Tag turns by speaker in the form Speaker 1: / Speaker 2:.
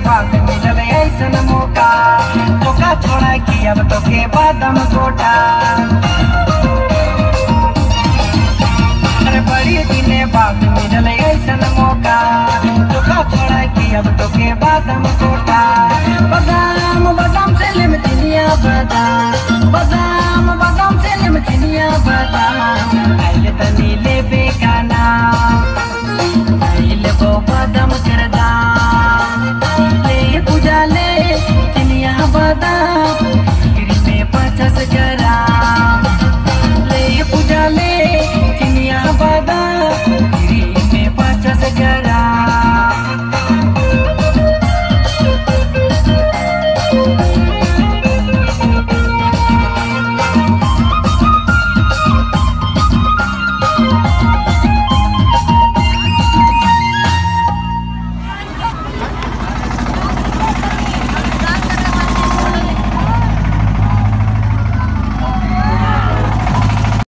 Speaker 1: बाद मिलल ऐसन मौका धोखा छोड़ा कि अब तोके बादम कोटा अरे बड़ी दिने बाद मिलल ऐसन मौका धोखा छोड़ा कि अब तोके बादम कोटा बगा